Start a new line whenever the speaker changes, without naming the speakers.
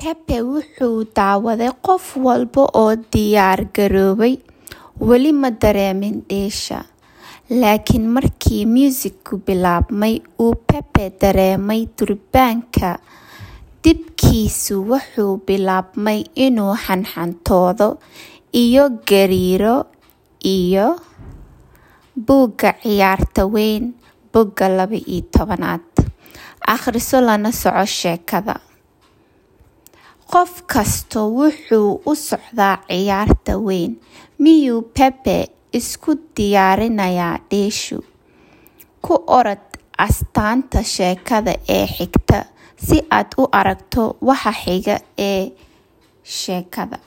Pepe wuxuu daawaday qof walba oo diyaar garoobay. Weli ma dareemin dheesha. Laakiin markii muusiggu bilaabmay, uu Pepe dareemay durbaanka. Dibkiisu wuxuu bilaabmay inuu xanxantoodo iyo gariiro iyo buugga ciyaarta weyn bogga laba iyo tobanaad. Akhriso lana soco sheekada. Qof kasta wuxuu u socdaa ciyaarta weyn. Miyuu Pepe isku diyaarinayaa dheeshu? Ku orod astaanta sheekada ee xigta si aad u aragto waxa xiga ee sheekada.